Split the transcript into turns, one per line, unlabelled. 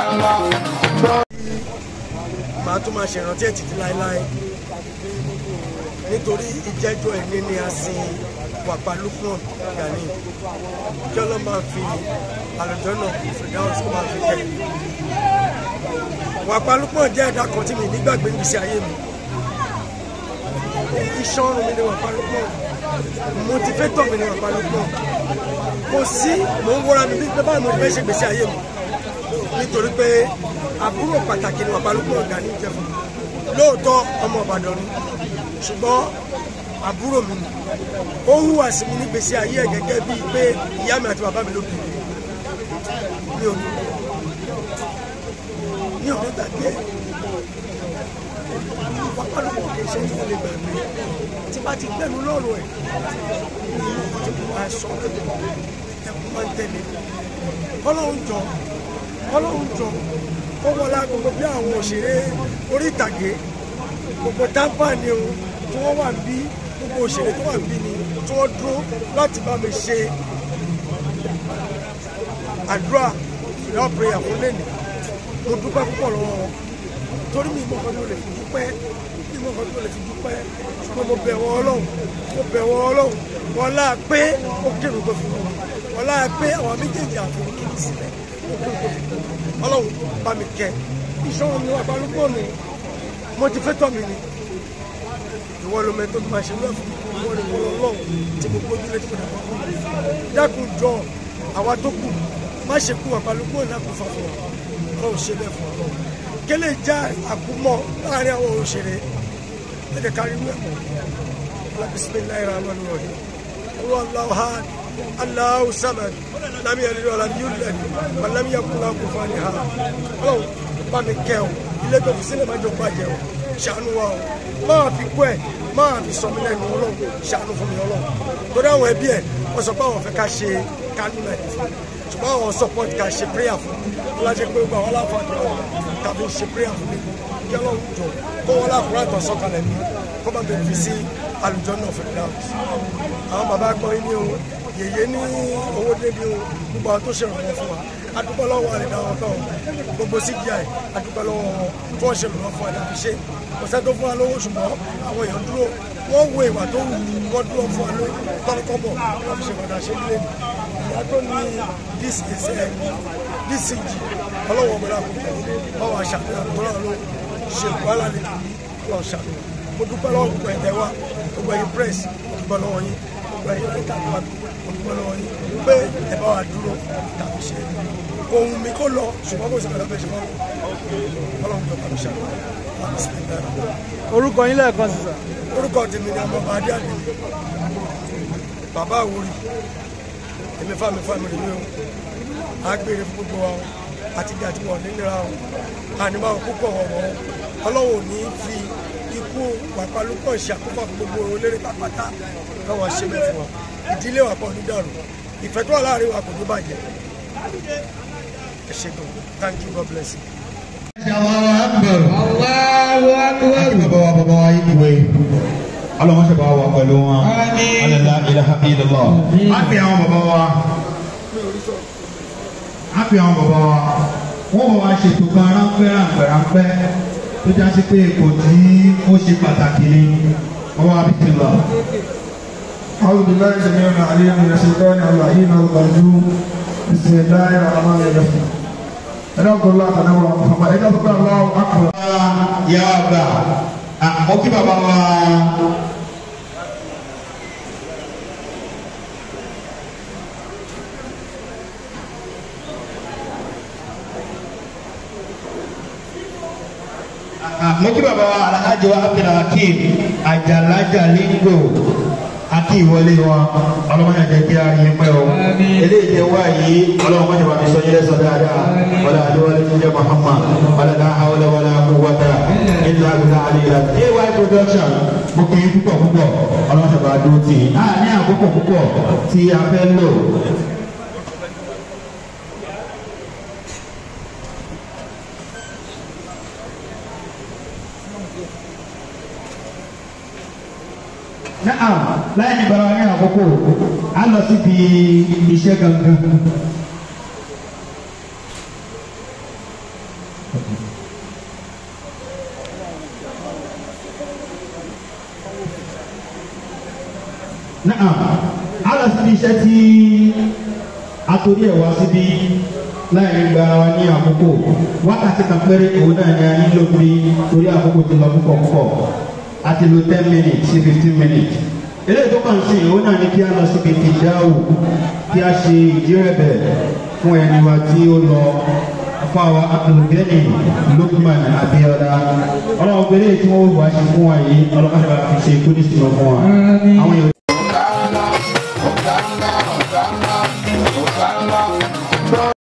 màá tún máa ṣèrántí ẹ̀ títí láéláé nítorí ìjẹ́jọ́ ẹni ni a sin wàpá Lukman Gani kí ọlọ́run máa fi àlùjọ náà fìdáhùn sí máa fi kẹ́ wàpá Lukman jẹ́ ẹ̀dá kan tí mi nígbàgbé níbi ayé mi iṣan ọrùn mi ni wàpá Lukman motivator mi ni wàpá Lukman kò sí mò ń wọ́ra mi bí báyìí mo fẹ́ ṣe gbèsè ayé mi nítorí pé àbúrò pàtàkì ni wàpá Lukman Gani jẹ́ fún mi lóòótọ́ ọmọ Ìbàdàn ni ṣùgbọ́n àbúrò mi ni ó hùwà sí mi nígbèsè ayé ẹ̀ gẹ́gẹ́ bíi pé ìyá mi àti bàbá mi ló bí mi ò ní mi ò ní gbàgbé ẹ̀ wàpá Lukman kì í ṣe tí mo lè gbàgbé tí bá ti gbẹnu lọ́rùn ẹ̀ tí mo máa sọ ẹkún máa ń tẹ̀lé ọlọ́run jọ ọlọ́run jọ ó wọlé gbogbo bí àwọn òṣèré orí ìtàgé gbogbo tábà ni o tí wọ́n wà bí gbogbo òṣèré tó wà bí ni tí wọ́n dúró láti bá mi ṣe àdúrà ìyá prayer fún lẹ́nu mo dúpẹ́ púpọ̀ lọ́wọ́ wọn torí mi ìmọ̀ kan tó lè fi dúpẹ́ mi ìmọ̀ kan tó lè fi dúpẹ́ ṣùgbọ́n mo bẹ̀ wọ́n ọlọ́run mo bẹ̀ wọ́n ọlọ́run wọn láà pé ó kírun tó fi wọn wọn láà pé àwọn méjèèjì àfihàn kìíní sílẹ̀ ó kírun tó fi wọn ọlọ́run bá mi kẹ́ ìṣòro mi wà balùwẹ̀ mi motivator mi ni ìwọ ló mẹ tó fi máa ṣe ní ẹ̀fọ́ ìwọ ni wọ́n lọ́wọ́ tí mo gbójú lé tí mo dàgbà fún mi dákun jọ àwa tó kù má ṣe kú àbálùkù náà kò fà fún wa ọlọ́run ṣe bẹ́ẹ̀ fún wa kélé já àkúmọ̀ láàrin àwọn òṣèré ẹ̀jẹ̀ kárí wẹ̀ mọ́ bisimilayi rahman rahim owó aláwọ̀ ha aláwọ̀ sábàd lámì ẹ̀rí ọ̀la ní yóò lẹ́nu wàlámì yakuna kò fà ní ha ọlọ́run bá mi kẹ́ ọ ilé tó fi sílẹ̀ má jọ bàjẹ́ o ṣàánú wa o máa fi kú ẹ̀ máa fi sọ mí lẹ́nu ọlọ́run ṣàánú fún mi ọlọ́run torí àwọn ẹbí ẹ̀ wọ́n sọ pé àwọn fẹ́ ká ṣe kánú náà ṣùgbọ́n àwọn support ká ṣe prayer fún mi lájẹ́ pé gbogbo àwọn aláfààní ọ̀rọ̀ tàbí ṣe prayer fún mi kí ọlọ́run jọ kó wọ́n láàkúrẹ́ àtọ̀ sọ́kalẹ̀ mi kó bá bẹ̀rẹ̀ fi sí àlùjọ náà fẹ́ dáhùn àwọn bàbá gbọ́ yín ní o yèyé ní owó débi o gbogbo àwọn tó ṣèrànwọ́ fún wa adúpẹ́ lọ́wọ́ àrẹ̀dá wọn tán gbogbo cgi adúpẹ́ lọ́wọ́ wọn tí wọ́n ṣèrànwọ́ fún ẹ̀dá fi ṣe kò sẹ́ tó fún wa lówó ṣùgbọ́n àwọn èèyàn dúró wọ́n wo ìwà tó wù wọ́n dúró fún wa lórí tọ́lọ́kọ́bọ̀ wọ́n fi ṣe padà ṣe nílé ìyá tó ní dcg ọlọ́wọ́ ọmọdé àkókò báwa ṣàfihàn tó náà ló ṣe wàhálà lè lọ́ọ́ ṣàfihàn mo dúpẹ́ lọ́wọ́ gbogbo ẹ̀tẹ̀ wa gbogbo ẹ̀yin press dúpẹ́ lọ́wọ́ yín gbogbo ẹ̀yin ẹ̀ka tó wà mo dúpẹ́ lọ́wọ́ yín pé ẹ bá wa dúró tàbí ṣe ohun mi kó lọ ṣùgbọ́n kò sí ọ̀dọ́ bẹ́ẹ̀ ṣe mọ́ ọlọ́run tó kàmí ṣàlọ́
orúkọ yín lẹ́ẹ̀kan sí sà.
orúkọ tèmi ni ọmọ bá dé àdé bàbá àwòrì èmi fámi fámi rèé o agbèrè fún gbogbo wa àti ìdí àti wọn nílera o àníbáwò púpọ̀ wọ̀wọ̀ ọlọ́wọ́ ò ní fi ikú wàpálùpọ̀ ìṣàkófà fún gbogbo olórí pápátá káwọn ṣe bẹ́ẹ̀ fún wa ìdílé wa pọ̀ ní dàrú ìfẹ́ tó wà láàrin wa kò ní bàjẹ́ ẹ ṣe gan thank you god bless you.
Allahu Akbar.
Allahu Akbar.
Bàbá wa bàbá wa yìí ìwé. Ọlọ́run ṣe bá wa pẹ̀lú wọn.
Àmín.
Alẹ́lá ilaha illallah. A fi àwọn bàbá wa. A fi àwọn bàbá wa. Wọ́n bọ̀ wá ṣètò kan ráńpẹ́ ráńpẹ́ ráńpẹ́ tó já sí pé kò tí ó ṣe pàtàkì ni. Wọ́n wá bí ti lọ.
أعوذ بالله السميع العليم من الشيطان اللعين الرجيم بسم الله الرحمن الرحيم أدعوك الله تعالى محمد أدعوك الله أكبر
Yà á gbà. Àmọ́ kí bàbá wa. mo kí bàbá wa alhaji wa abdulhakeem ajalaja lingo àti ìwọlé wọn ọlọ́mọdé jẹ́ kí a rí pẹ́ o eléyìí tẹ wá yìí ọlọ́mọdé bá mi sọ yẹlẹ sọ dáadáa wàlá àdéwálé jíjẹ muhammad wàlá náà hawlẹ wàlá quwwata illa billah àlèyé ay production mo kì í púpọ̀ púpọ̀ ọlọ́mọdé bá dúró tì í a ní àkókò púpọ̀ tí a fẹ́ lò. náà láì ní bara ní àkókò a lọ síbi iṣẹ́ gangan. náà a lọ síbi iṣẹ́ tí a torí ẹ̀ wá síbi láì gba wa ní àkókò wákàtí kan péré òun náà ni a nílò bí torí àkókò ti lọ púpọ̀ púpọ̀ a ti lo ten minutes sí fifteen minutes eléyìí tó kàn sí òun náà ni kí a lọ síbi ìdáhùn kí a ṣe ìdírẹ̀bẹ̀ fún ẹni wa tí ó lọ fáwa abdulgani lukman abiola ọlọ́run pẹ̀lú èyí tí wọ́n wá ṣe fún wa yìí ọlọ́run àti àfi ṣe kúndìsí lọ fún wa. àwọn yòó